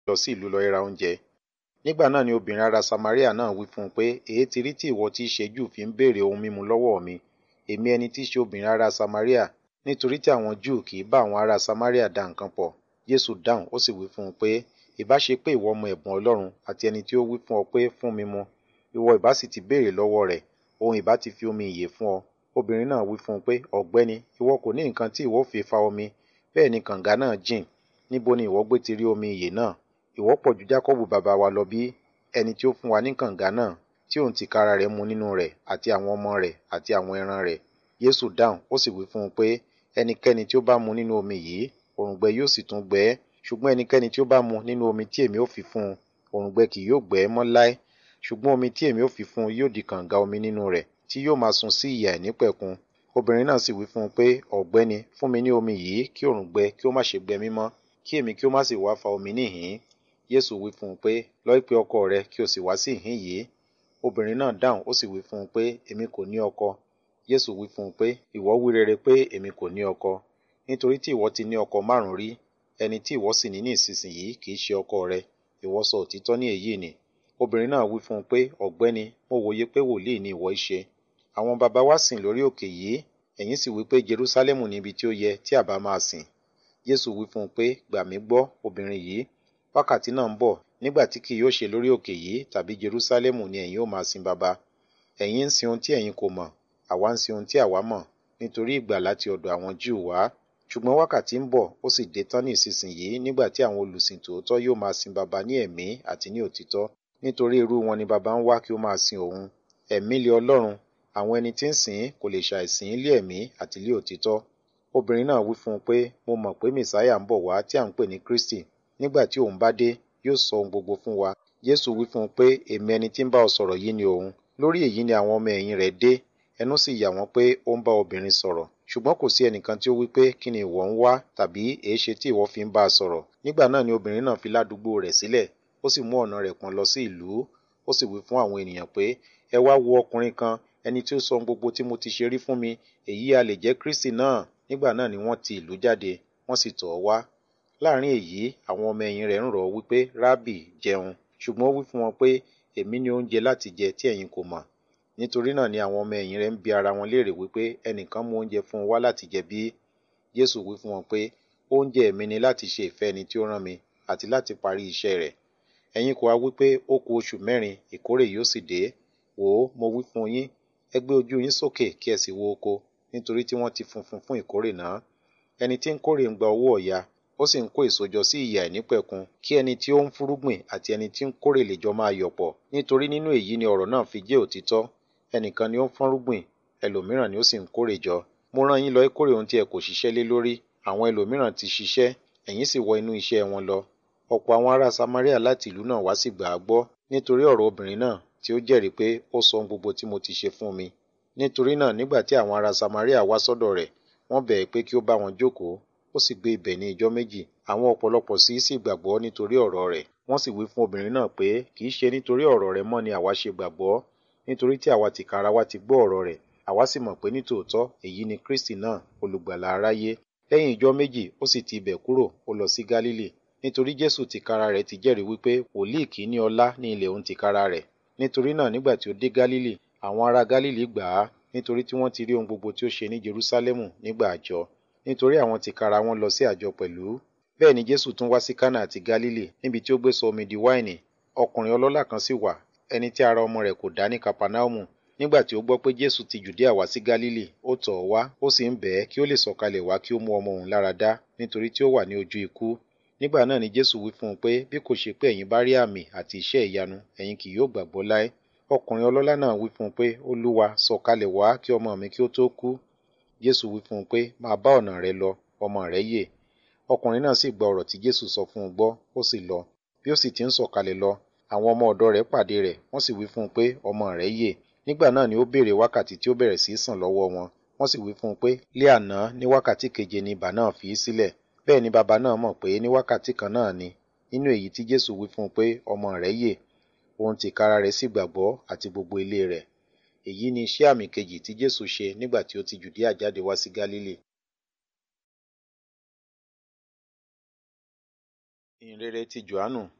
lọ sí ìlú lọ ra oúnjẹ nígbà náà ni obìnrin ará Samaria náà wí fún un pé èé ti rí tí ìwọ tí í ṣe Júù fi ń béèrè ohun mímu lọ́wọ́ mi èmi ẹni tí í ṣe obìnrin ará Samaria nítorí tí àwọn Júù kì í bá àwọn ará Samaria dá nǹkan pọ̀ Jésù dáhùn ó sì wí fún un pé ìbá ṣe pé ìwọ mọ ẹ̀bùn Ọlọ́run àti ẹni tí ó wí fún ọ pé fún mi mu ìwọ ìbá sì ti béèrè lọ́wọ́ rẹ̀ òun ìbá ti fi omi ìyè fún ọ obìnrin náà wí fún un pé ọ̀gbẹ́ni ìwọ kò ní nǹkan tí ìwọ fi fa omi bẹ́ẹ̀ ni kànga náà jìn níbo ni ìwọ gbé ti rí omi ìyè náà ìwọ pọ̀ ju Jákọ́bù bàbá wa lọ bí ẹni tí ó fún wa ní kànga náà tí òun tìkára rẹ̀ mu nínú rẹ̀ àti àwọn ọmọ rẹ̀ àti àwọn ẹran rẹ̀ Jésù dáhùn ó sì wí fún un pé ẹnikẹ́ni tí ó bá mu nínú omi yìí òrùngbẹ yóò sì tún gbẹ ẹ́ ṣùgbọ́n ẹnikẹ́ni tí ó bá mu nínú omi tí èmi ó fi fún un òrùngbẹ kì yóò gbẹ ẹ́ mọ́ láé ṣùgbọ́n omi tí èmi ó fi fún un yóò di kànga omi nínú rẹ̀ tí yóò máa sun sí ìyà ìnípẹ̀kun obìnrin náà sì wí fún un pé ọ̀gbẹ́ni fún mi ní omi yìí kí òrùngbẹ kí ó má ṣe gbẹ mí mọ́ kí èmi kí ó má sì wá fa omi níhìn Jésù wí fún un pé lọ pe ọkọ rẹ kí o sì wá sí ìhín yìí obìnrin náà dáhùn ó sì wí fún un pé èmi kò ní ọkọ Jésù wí fún un pé ìwọ wí rere pé èmi kò ní ọkọ nítorí tí ìwọ ti ní ọkọ márùn rí ẹni tí ìwọ sì ní ní ìsinsìnyí kì í ṣe ọkọ rẹ ìwọ sọ òtítọ́ ní èyí ni obìnrin náà wí fún un pé ọ̀gbẹ́ni mo wòye pé wòlíì ni ìwọ ṣe àwọn baba wa sìn lórí òkè yìí ẹ̀yin sì wí pé Jerúsálẹ́mù ni ibi tí ó yẹ tí àbá máa sìn Jésù wí fún un pé gbà mí gbọ́ obìnrin yìí wákàtí náà ń bọ̀ nígbà tí kì yóò ṣe lórí òkè yìí tàbí Jerúsálẹ́mù ni ẹ̀yin ó máa sin baba ẹ̀yin ń sin ohun tí ẹ̀yin kò mọ̀ àwa ń sin ohun tí àwa mọ̀ nítorí ìgbà láti ọ̀dọ̀ àwọn Júù wá ṣùgbọ́n wákàtí ń bọ̀ ó sì dé tán ní ìsinsìnyí nígbà tí àwọn olùsìn tòótọ́ yóò máa sin baba ní ẹ̀mí àti ní òtítọ́ nítorí irú wọn ni baba ń wá kí ó máa sin òun ẹ̀mí lé Ọlọ́run àwọn ẹni tí ń sìn kò lè ṣàìsìn lé ẹ̀mí àti lé òtítọ́ obìnrin náà wí fún un pé mo mọ̀ pé mẹ̀sáyà ń bọ̀ wá tí à ń pè ní Kristi nígbà tí òun bá dé yóò sọ ohun gbogbo fún wa Jésù wí fún un pé èmi ẹni tí ń bá ọ sọ̀rọ̀ yìí ni òun lórí èyí ni àwọn ọmọ ẹ̀yìn rẹ̀ dé ẹnu sì yà wọ́n pé ó ń bá obìnrin sọ̀rọ̀ ṣùgbọ́n kò sí ẹnìkan tí ó wí pé kí ni ìwọ ń wá tàbí èéṣe tí ìwọ fi ń bá a sọ̀rọ̀ nígbà náà ni obìnrin náà fi ládùúgbò rẹ̀ sílẹ̀ ó sì mú ọ̀nà rẹ̀ pọ̀n lọ sí ìlú ó sì wí fún àwọn ènìyàn pé ẹ wá wo ọkùnrin kan ẹni tí ó sọ gbogbo tí mo ti ṣe rí fún mi èyí a lè jẹ́ Kristi náà nígbà náà ni wọ́n ti ìlú jáde wọ́n sì tọ̀ ọ́ wá láàrin èyí àwọn ọmọ ẹ̀yìn rẹ̀ ń rọ̀ ọ́ wípé rábì jẹun ṣùgbọ́n ó wí fún wọn pé èmi ní oúnjẹ láti jẹ tí ẹ̀yin kò mọ̀ nítorí náà ni àwọn ọmọ ẹ̀yìn rẹ̀ ń bi ara wọn léèrè wípé ẹnìkan mú oúnjẹ fún un wá láti jẹ bí Jésù wí fún wọn pé oúnjẹ mi ni láti ṣe ìfẹ́ ẹni tí ó rán mi àti láti parí iṣẹ́ rẹ̀ ẹ̀yin kò wá wípé ó kù oṣù mẹ́rin ìkórè yóò sì dé wò ó mo wí fún yín ẹ gbé ojú yín sókè kí ẹ sì wo oko nítorí tí wọ́n ti funfun fún ìkórè náà ẹni tí ń kórè ń gba owó ọ̀yà ó sì ń kó èso jọ sí ìyà ìnípẹ̀kun kí ẹni tí ó ń fúrúgbìn àti ẹni tí ń kórè lè jọ máa yọ̀ pọ̀ nítorí nínú èyí ni ọ̀rọ̀ náà fi jẹ́ òtítọ́ ẹnìkan ni ó ń fọ́nrúgbìn ẹlòmíràn ni ó sì ń kórè jọ mo rán yín lọ kórè ohun tí ẹ kò ṣiṣẹ́ lé lórí àwọn ẹlòmíràn ti ṣiṣẹ́ ẹ̀yin sì wọ inú iṣẹ́ wọn lọ ọ̀pọ̀ àwọn ará Samaria láti ìlú náà wá sì gbà á gbọ́ nítorí ọ̀rọ̀ obìnrin náà tí ó jẹ́rìí pé ó sọ ohun gbogbo tí mo ti ṣe fún mi nítorí náà nígbà tí àwọn ará Samaria wá sọ́dọ̀ rẹ̀ wọ́n bẹ̀ ẹ́ pé kí ó bá wọn jókòó ó sì gbé ibẹ̀ ní ijọ́ méjì àwọn ọ̀pọ̀lọpọ̀ sí sì gbàgbọ́ nítorí ọ̀rọ̀ rẹ̀ wọ́n sì wí fún obìnrin náà pé kì í ṣe nítorí ọ̀rọ̀ rẹ̀ mọ́ ni àwa ṣe gbàgbọ́ nítorí tí àwa tìkára wa ti gbọ́ ọ̀rọ̀ rẹ̀ àwa sì mọ̀ pé nítòótọ́ èyí ni Kristi náà olùgbàlà aráyé lẹ́yìn ijọ́ méjì ó sì ti ibẹ̀ kúrò ó lọ sí Gálílì nítorí Jésù tìkára rẹ̀ ti jẹ́rìí wípé wòlíì kì í ní ọlá ní ilẹ̀ òun tìkára rẹ̀ nítorí náà nígbà tí ó dé Gálílì àwọn ará Gálílì gbà á nítorí tí wọ́n ti rí ohun gbogbo tí ó ṣe ní Jerúsálẹ́mù nígbà àjọ nítorí àwọn tìkára wọn lọ sí àjọ pẹ̀lú bẹ́ẹ̀ ni Jésù tún wá sí Kánà àti Gálílì níbi tí ó gbé sọ omi di wáìnì ọkùnrin ọlọ́lá kan sì wà ẹni tí ara ọmọ rẹ̀ kò dá ní Kapanaumu nígbà tí ó gbọ́ pé Jésù ti Jùdíà wá sí Gálílì ó tọ̀ ọ́ wá ó sì ń bẹ̀ ẹ́ kí ó lè sọ̀kalẹ̀ wá kí ó mú ọmọ òun lára dá nítorí tí ó wà ní ojú ikú nígbà náà ni Jésù wí fún un pé bí kò ṣe pé ẹ̀yin bá rí àmì àti iṣẹ́ ìyanu ẹ̀yin kì yóò gbàgbọ́ láé ọkùnrin ọlọ́lá náà wí fún un pé Olúwa sọ̀kalẹ̀ wá kí ọmọ mi kí ó tó kú Jésù wí fún un pé máa bá ọ̀nà rẹ lọ ọmọ rẹ yè ọkùnrin náà sì gba ọ̀rọ̀ tí Jésù sọ fún un gbọ́ ó sì lọ bí ó sì ti ń sọ̀kalẹ̀ lọ àwọn ọmọ ọ̀dọ̀ rẹ̀ pàdé rẹ̀ wọ́n sì wí fún un pé ọmọ rẹ̀ yè nígbà náà ni ó béèrè wákàtí tí ó bẹ̀rẹ̀ sí í sàn lọ́wọ́ wọn wọ́n sì wí fún un pé lé àná ní wákàtí keje ni ibà náà fi í sílẹ̀ bẹ́ẹ̀ ni bàbá náà mọ̀ pé ní wákàtí kan náà ni nínú èyí tí Jésù wí fún un pé ọmọ rẹ̀ yè òun tìkára rẹ̀ sì gbàgbọ́ àti gbogbo ilé rẹ̀ èyí ni iṣẹ́ àmì kejì tí Jésù ṣe nígbà tí ó ti Jùdíà jáde wá sí Gálílì ìhìnrere ti Jòhánù